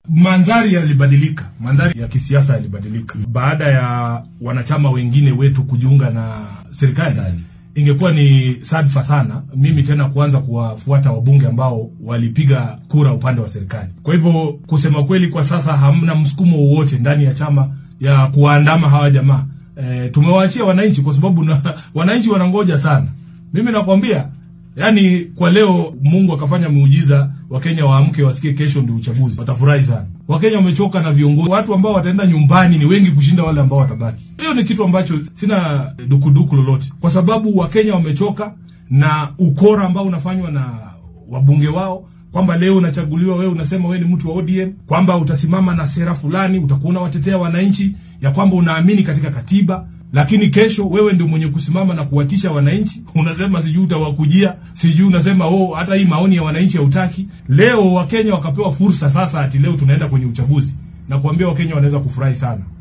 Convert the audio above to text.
mandhari yalibadilika, mandhari ya kisiasa yalibadilika baada ya wanachama wengine wetu kujiunga na serikali. Ingekuwa ni sadfa sana mimi tena kuanza kuwafuata wabunge ambao walipiga kura upande wa serikali. Kwa hivyo kusema kweli, kwa sasa hamna msukumo wowote ndani ya chama ya kuwaandama hawa jamaa. E, tumewaachia wananchi kwa sababu na, wananchi wanangoja sana. Mimi nakwambia Yaani kwa leo Mungu akafanya muujiza, Wakenya waamke wasikie kesho ndio uchaguzi, watafurahi sana. Wakenya wamechoka na viongozi, watu ambao wataenda nyumbani ni wengi kushinda wale ambao watabaki. Hiyo ni kitu ambacho sina dukuduku lolote, kwa sababu Wakenya wamechoka na ukora ambao unafanywa na wabunge wao kwamba leo unachaguliwa wewe unasema wewe ni mtu wa ODM, kwamba utasimama na sera fulani, utakuwa unawatetea wananchi, ya kwamba unaamini katika katiba lakini kesho wewe ndio mwenye kusimama na kuwatisha wananchi, unasema sijui utawakujia, sijui unasema oh, hata hii maoni ya wananchi hautaki. Leo Wakenya wakapewa fursa sasa, ati leo tunaenda kwenye uchaguzi, na kuambia Wakenya wanaweza kufurahi sana.